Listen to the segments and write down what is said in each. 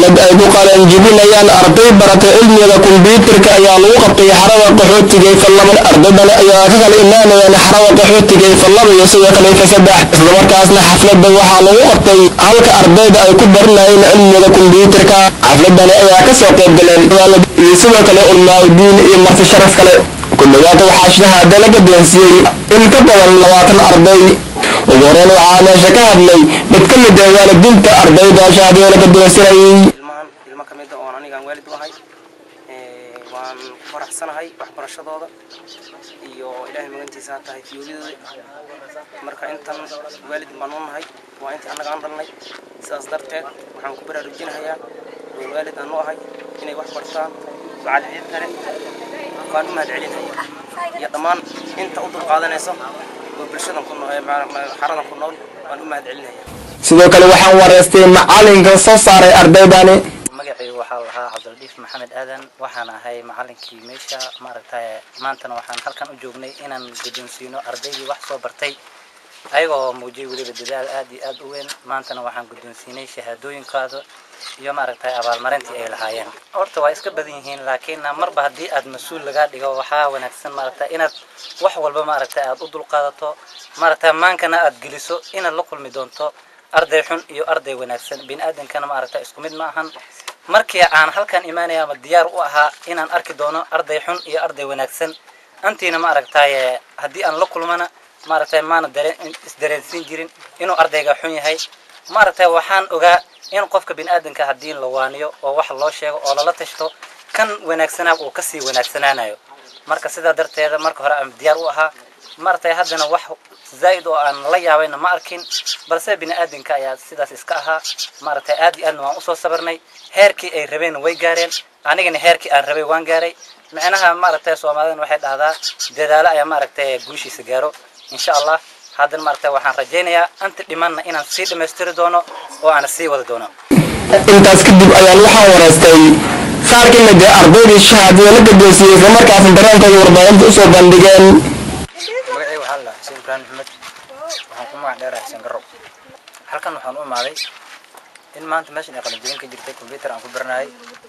xaflad ay ku qalanjibinayaan arday barata cilmiga kombyuutarka ayaa lagu qabtay xarada qaxootiga ee fallaban ardaydani ayaa ka kala imaanayaan xarada qaxootiga ee fallaba iyo sidoo kale ka saddex islamarkaasna xafladda waxaa lagu qabtay halka ardayda ay ku baranayeen cilmiga kombyuutarka xafladani ayaa kasoo qayb galeen iyo sidoo kale ulmaaudiin iyo marti sharaf kale ku dhawaada waxaa shahaada laga doonsiiyey in ka badan labaatan arday ugu horeyn waxaa meesha ka hadlay mid ka mid ah waalidiinta ardayda shahaadada laga doonsinayay ilmahan ilmo ka mid a oon anigaan waalid u ahay Ee, waan ku faraxsanahay waxbarashadooda iyo ilaahay magantiisa ha tahay fiyoodidooda marka intan waalid baan u nahay waa intii annaga aan dhalnay sidaas darteed waxaan ku baraarujinahayaa oo waalid aan u ahay inay wax bartaan macallimiin kale waan u mahadcelinaya iyo dhammaan inta u dulqaadanayso oo bulshadan ku nool ee ma- ma- xaradan ku nool waan u mahadcelinaya sidoo kale waxaan wareystay macalinka soo saaray ardaydani magacaygu waxaa la lahaa cabdildiif maxamed aadan waxaan ahay macalinkii meesha maaragtay maantana waxaan halkan u joognay inaan guddoonsiino ardaydii wax soo bartay ayagoo muujiyay weliba dadaal aad iyo aad u weyn maantana waxaan guddoonsiinay shahaadooyinkooda iyo maaragtay abaalmarintii ay lahaayeen horta waa iska badan yihiin laakiin marba haddii aad mas-uul lagaa dhigo waxaa wanaagsan maaragtay inaad wax walba maaragtay aad u dulqaadato maaragtay maankana aad geliso inaad la kulmi doonto arday xun iyo arday wanaagsan biniaadankana maaragtay isku mid ma ahan markii aan halkan imaanaya ama diyaar u ahaa inaan arki doono arday xun iyo arday wanaagsan antiina maaragtay haddii aan la kulmana maaragtay maana dareen isdareensiin jirin inuu ardayga xun yahay maaragtay waxaan ogaa in qofka biniaadanka haddii la waaniyo oo wax loo sheego oo lala tashto kan wanaagsanaa uu kasii wanaagsanaanayo marka sidaa darteeda marka hore aan diyaar u ahaa maaragtay haddana wax zaa'id oo aan la yaabayna ma arkin balse biniaadanka ayaa sidaas iska ahaa maaragtay aad iyo aadna waan usoo sabarnay heerkii ay rabeen way gaareen anigana heerkii aan rabay waan gaaray micnaha maaragtay soomaalidana waxay dhahdaa dadaalo ayaa maaragtay guushiisa gaaro insha allah haddana maaragtay waxaan rajaynayaa anta dhimanna inaan sii dhammaystiri doono oo aan sii wadi doono intaas kadib ayaan waxaan wareystay qaar ka mid ah ardaydii shahaadada la gadoonsiiyey islamarkaasna dareenkooda warbaahinta usoo bandhigeen magacayga waxaa la xuseen ibraahim maxmed waxaan ku magac dheerahay xuseen garow halkan waxaan u imaaday in maanta meeshan ay qalinjebin ka jirtay computer aan ku baranayay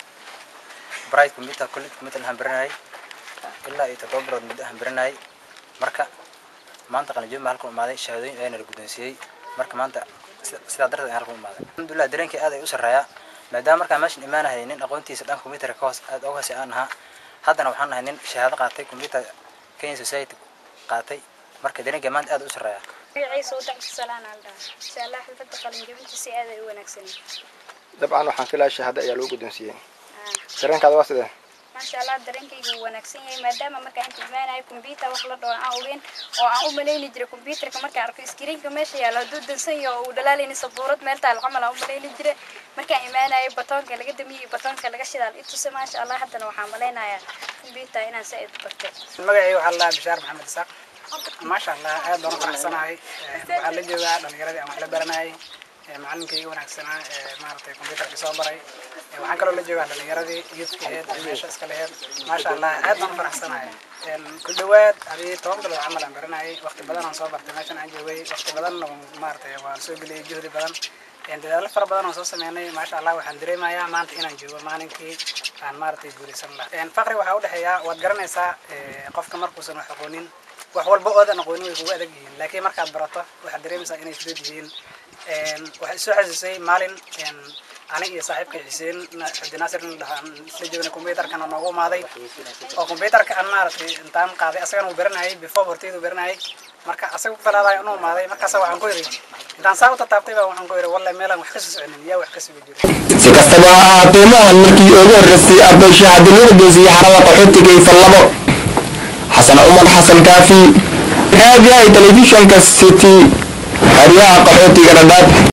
bright computer college computer aan baranayay ilaa iyo toddoba bilood muddo aan baranayay marka maanta qalinjebin baan halkan u imaaday shahaadooyin ayana la guddoonsiiyey marka maanta sida- sidaa darteed ayaan halkan u imaaday alxamdulilah dareenkii aad ay u sarreeyaa maadaama markaan meeshan imaanahayay nin aqoontiisa dhanka computerka ka hoos aad uga hoose aan ahaa haddana waxaan nahay nin shahaado qaatay computer kenya society qaatay marka dareenkii maanta aad u sarreeyaa magaciisa u dacsi salaan aan dhaha insha allah xilfadda qalinjebinta si aad ay u wanaagsan dabcan waxaan filayaa shahaado ayaa lagu guddoonsiiyey dareenkaada waa sidee maasha allah dareenkaygu wuu wanaagsan yahay maadaama markaan inta imaanayo kombyuutar wax la dhaho aan ogeyn oo aan u malayni jiray kombyuutarka markaan arko iskriinka meesha yaalo hadduu dansan yaho oo uu dhalaalayni sabuurad meel taal camal aan u malayni jiray markaan imaanayo batoonka laga damiyey batoonka laga shidaal i tuse maasha allah haddana waxaan malaynayaa kombyuutar inaan si aad u bartay magacayga waxaa la bishaar maxamed isaaq maasha allah aad baan u faraxsanahay waxaa la joogaa dhalinyaradii aan wax la baranayay macalinkayga wanaagsanaa ee maaragtay computerka soo baray waxaan kaloo la joogaa dhalinyaradii youthka aheyd ee meesha iska laheyd maasha allah aad baan u faraxsanahay ku dhawaad adii toban bilood camal aan baranayay waqti badan aan soo bartay meeshan aan joogay waqti badanna maaragtay waan soo geliyay juhdi badan dadaalo fara badan oo soo sameynay maasha allah waxaan dareemayaa maanta inaan joogo maalinkii aan maaragtay guulaysan lahaa faqri waxaa udhexeeya waad garanaysaa eh, qofka markuusan wax aqoonin wax walba oodan aqoonin way kugu adag yihiin laakiin markaad barato waxaad dareemaysaa inay fudud yihiin waxay soo xasuusay maalin aniga iyo saaxiibka xuseen cabdinaasir nin dhahaa aan isla joogna computerkana noogu imaaday oo computerka aan maaragtay intaan qaaday asagana uu baranayay before horteydu baranayay marka asaga ku falaadayo inuu imaaday markaasa waxaan ku yidhi intaan saa u tataabtay baa waxaan ku yidhi wallahi meelaan wax ka soo soconin yaa wax ka sugi jiray si kastaba ha ahaatee maahan markii ugu horreysay arday shahaadalada geysiyey xarada qaxootiga iyo fallabo xasan cumar xasan kaafi raadiyaha telefishinka city xeryaha qaxootiga dhadhaab